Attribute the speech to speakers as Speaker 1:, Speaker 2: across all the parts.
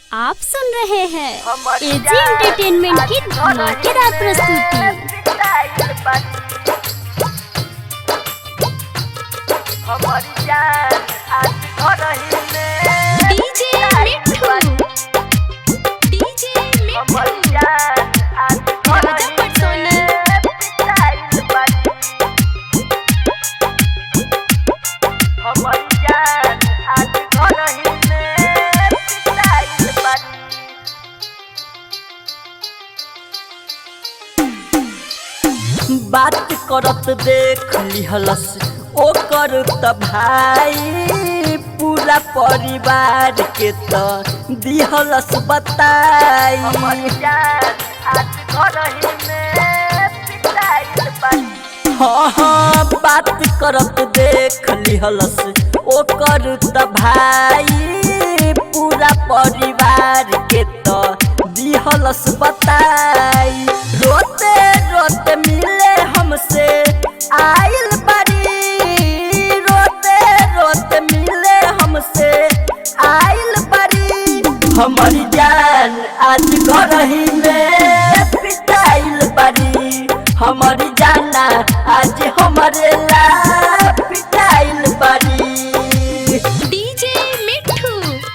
Speaker 1: आप सुन रहे हैं एजी एंटरटेनमेंट की धमाकेदार प्रस्तुति
Speaker 2: हमारी जान आज घर ही में
Speaker 1: डीजे मिठू डीजे
Speaker 2: हमारी
Speaker 1: मिठू
Speaker 2: जान आज घर
Speaker 1: राजा
Speaker 2: ही
Speaker 1: पटसोनी।
Speaker 2: में पिटाइल बानी। हमारी जान आज घर ही में पिटाइल बानी।
Speaker 3: बात करत देख लिहलस ओकर त भाई पूरा परिवार के त दिहलस बताई
Speaker 2: हमारी जान आज घर ही में पिटाइल बानी।
Speaker 3: हाँ हाँ बात करत देख लिहलस ओकर त भाई पूरा परिवार के त दिहलस बताई रोते रोते मिले हमसे आइल बारी रोते रोते मिले हमसे आइल बारी हमारी जान आज घर ही में पिटाइल बारी हमारी जाना आज हमारे ला पिटाइल बारी
Speaker 1: डीजे मिठू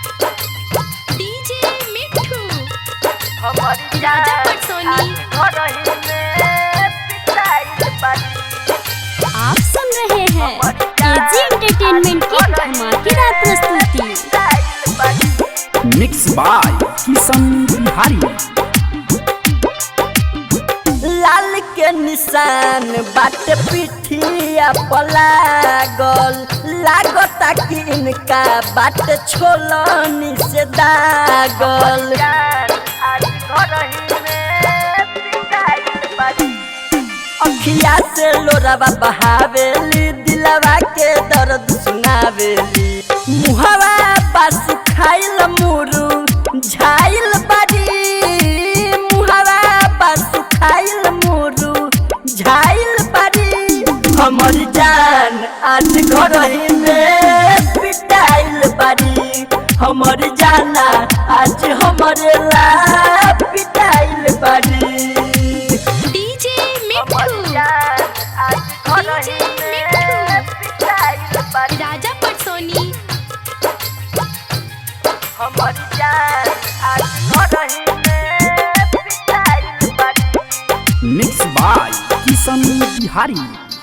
Speaker 1: डीजे मिठू
Speaker 2: हमारी
Speaker 1: राजा
Speaker 2: जान
Speaker 1: पटसोनी।
Speaker 2: आज घर ही में पिटाइल बानी।
Speaker 1: आप सुन रहे हैं एजी एंटरटेनमेंट की धमाकेदार प्रस्तुति
Speaker 2: पिटाइल बानी।
Speaker 4: मिक्स बाय किशन बिहारी
Speaker 3: लाल के निशान बाट पिठिया पलागल लागता कि इनका बाट छोलनी से दागल
Speaker 2: जान आज घर ही में पिटाइल बानी।
Speaker 3: अखिया से लोरावा बहावेली दिलवा के दर्द सुनावेली मुहवा पास खाइल मुरु झाइल बारी मुहवा पास खाइल मुरु झाइल बारी हमर जान आज घर ही में पिटाइल बारी हमर जाना आज हमरे ला पिटाइल बारी
Speaker 1: डीजे
Speaker 2: हमारी
Speaker 1: मिठू
Speaker 2: जान आज घर ही में पिटाइल बानी।
Speaker 1: राजा पटसोनी
Speaker 2: हमारी जान आज घर ही में पिटाइल बानी।
Speaker 4: मिक्स बाय किशन बिहारी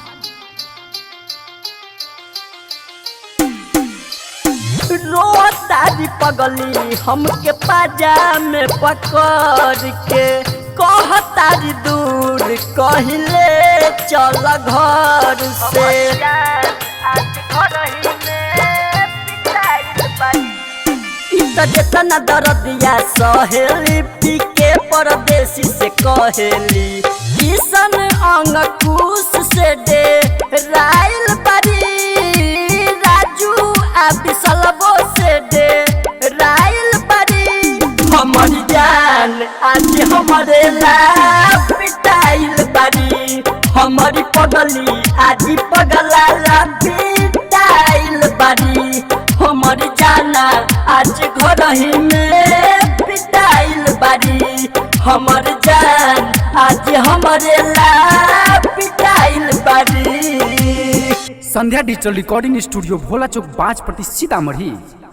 Speaker 3: रोतारी पगली हमके पाजा में पकड़ के कहतारी दूर कहले चल घर से
Speaker 2: हमारी जान आज घर ही में पिटाइल बानी।
Speaker 3: इ त जेतना दर्दिया सहेली पी के परदेसी से कहेली किशन अंगकुश से दे राइल बारी राजू आ बिसलबो से दे राइल बारी हमर जान आज हमरे ला पिटाइल बारी हमारी पगली आज पगला ला पिटाइल बारी हमर जाना आज घर ही में पिटाइल बारी हमर जान आज हमरे ला पिटाइल बारी
Speaker 4: Sandhya digital recording studio Bhola Chowk बाज प्रति सीतामढ़ी